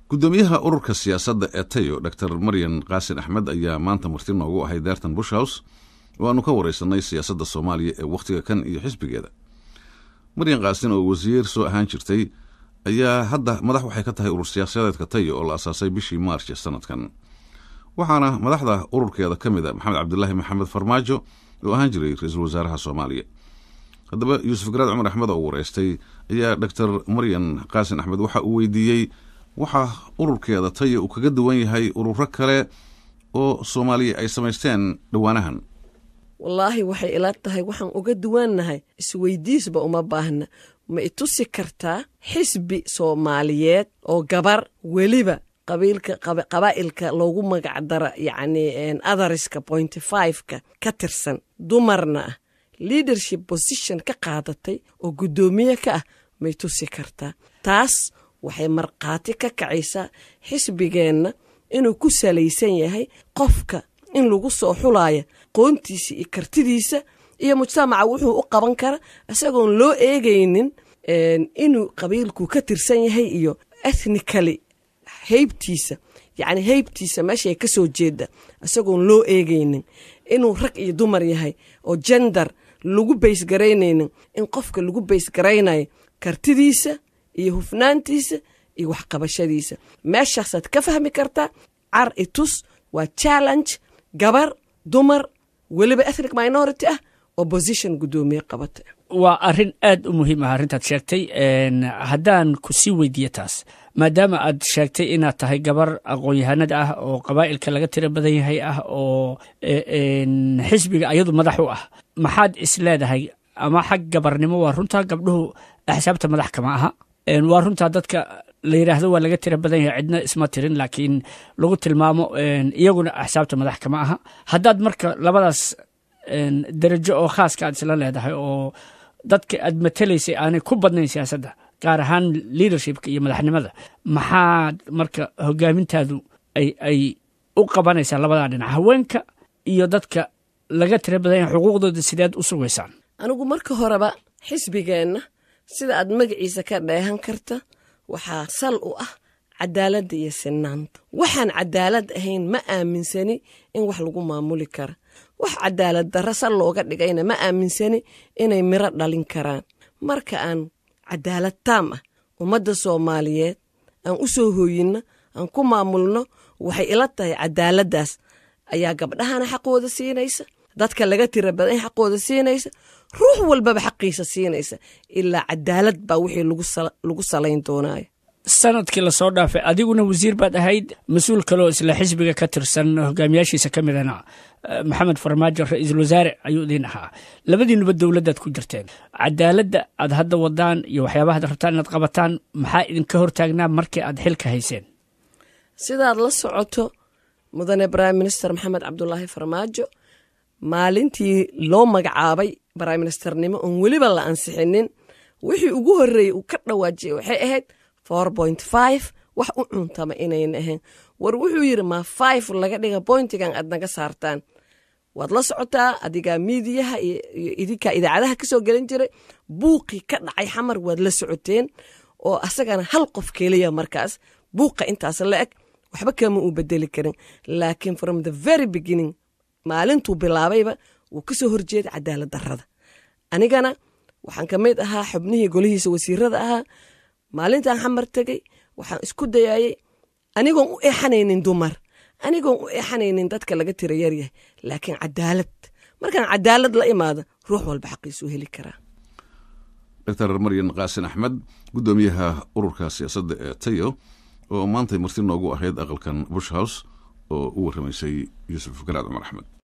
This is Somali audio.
gudoomiyaha ururka siyaasadda ee tayo dor maryan qaasin axmed ayaa maanta marti noogu ahay daartan bush house oo aanu ka wareysanay siyaasadda soomaaliya ee wakhtiga kan iyo xisbigeeda maryan qaasin oo wasiir soo ahaan jirtay ayaa hadda madax waxay ka tahay urur siyaasadeedka tayo oo la asaasay bishii maarch sanadkan waxaana madaxda ururkeeda ka mid a maxamed cabdilaahi maxamed farmaajo oo ahaan jiray ra-iisul wasaaraha soomaaliya haddaba yuusuf garaad cumar axmed oo wareystay ayaa doctor maryan qaasin axmed waxa uu weydiiyey waxa ururkeeda tayo uu kaga duwan yahay ururo kale oo soomaaliya ay samaysteen dhowaanahan wallaahi waxay ila tahay waxaan uga duwannahay isweydiisba uma baahna ma itusi kartaa xisbi soomaaliyeed oo gabar weliba qabaa'ilka loogu magacdara yacni athariska pointy fiveka ka tirsan dumarna ah leadership position ka qaadatay oo guddoomiye ka ah may tusi kartaa taas waxay markhaati ka kacaysaa xisbigeenna inuu ku salaysan yahay qofka in lagu soo xulaaya qoontiisa iyo kartidiisa iyo mujtamaca wuxuu u qaban kara isagoon loo eegaynin inuu qabiilku ka tirsan yahay iyo ethnically heybtiisa yacni heybtiisa meeshay ka soo jeeda isagoon loo eegaynin inuu rag iyo dumar yahay oo jender lagu baysgaraynaynin in qofka lagu baysgaraynayo kartidiisa iyo hufnaantiisa iyo waxqabashadiisa meeshaasaad ka fahmi kartaa car itus waa challenge gabar dumar weliba ethnic minority ah oo position guddoomiye qabata waa arrin aad u muhiim ah arrintaad sheegtay haddaan ku sii weydiiye taas maadaama aad sheegtay inaad tahay gabar aqoon-yahanada ah oo qabaa'ilka laga tiro badan yahay ah oo xisbiga ayadu madax u ah maxaad is leedahay ama xag gabarnimo waa runtaa gabdhuhu axsaabta madax kama aha waa runtaa dadka la yidhaahdo waa laga tira badan yahay cidna isma tirin laakiin lagu tilmaamo iyaguna axsaabta madax kama aha haddaad marka labadaas darajo oo khaaska aad isla leedahay oo dadka aad matelaysay aanay ku badnayn siyaasadda gaar ahaan leadershipka iyo madaxnimada maxaad marka hogaamintaadu ay ay u qabanaysaa labadaa dhinac haweenka iyo dadka laga tira badan yahay xuquuqdooda sideed u sugaysaan anigu marka horeba xisbigeenna sida aad magaciisa ka dheehan karta waxaa sal u ah cadaaladda iyo sinaanta waxaan cadaalad ahayn ma aaminsani in wax lagu maamuli kara wax cadaalad darra sal looga dhigayna ma aaminsani inay miro dhalin karaan marka aan cadaalad taam ah ummadda soomaaliyeed aan u soo hooyinno aan ku maamulno waxay ila tahay cadaaladdaas ayaa gabdhahana xaqooda siinaysa dadka laga tira badan xaqooda siinaysa ruux walbaba xaqiisa siinaysa ilaa cadaalad baa wixii lagu salayn doonaayo sanadkii lasoo dhaafay adiguna wasiir baad ahayd mas-uul kaloo isla xisbiga ka tirsan hogaamiyaashiisa ka midana maxamed farmaajo ra-iisul wasaare ayuu idiin ahaa labadiinuba dowladdaad ku jirteen cadaaladda aad hadda wadaan iyo waxyaabaha ad rabtaan inaad qabataan maxaa idinka hortaagnaa markii aad xilka hayseen sidaad la socoto mudane prime minister maxamed cabdulaahi farmaajo maalintii loo magacaabay prime ministernimo oon weliba la ansixinin wixii ugu horreeyey uu ka dhawaajiyey waxay ahayd four point five wax u cuntama inayn ahayn war wuxuu yidhi maa five laga dhiga boyntigan aad naga saartaan waad la socotaa adigaa miidiyaha iyo idinkaa idaacadaha ka soo gelin jiray buuqii ka dhacay xamar waad la socoteen oo asagana hal qof keliya markaas buuqa intaas la eg waxba kama uu bedeli karin laakiin from the very beginning maalintuu bilaabayba wuu ka soo horjeeda cadaalad darrada anigana waxaan ka mid ahaa xubnihii golihiisa wasiirada ahaa maalintaan xamar tegey waxaan isku dayaayey anigoon u eexanaynin dumar anigoon u eexanaynin dadka laga tira yaryahay laakiin cadaalad markaan cadaalad la imaado ruux walba xaqiisuu heli karaa doctor maryan qaasin axmed guddoomiyaha ururka siyaasadda ee tayo oo maantay marti noogu ahayd aqalkan bush house oo u warramaysay yuusuf garaad cumar axmed